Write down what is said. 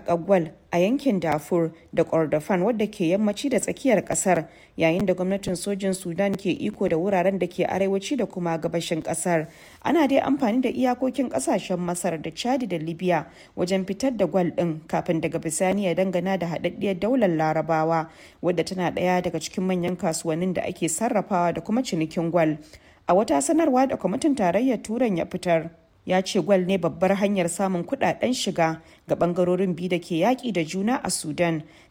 haƙar gwal a yankin Darfur da Kordofan wadda ke yammaci da tsakiyar ƙasar yayin da gwamnatin sojin Sudan ke iko da wuraren da ke arewaci da kuma gabashin ƙasar. Ana dai amfani da iyakokin ƙasashen Masar da Chadi da Libya wajen fitar da gwal ɗin kafin daga bisani ya dangana da haɗaɗɗiyar daular Larabawa wadda tana ɗaya daga cikin manyan kasuwannin da ake sarrafawa da kuma cinikin gwal. A wata sanarwa da kwamitin tarayyar Turan ya fitar, ya ce gwal ne babbar hanyar samun kudaden shiga ga bangarorin biyu da ke yaƙi da juna a Sudan.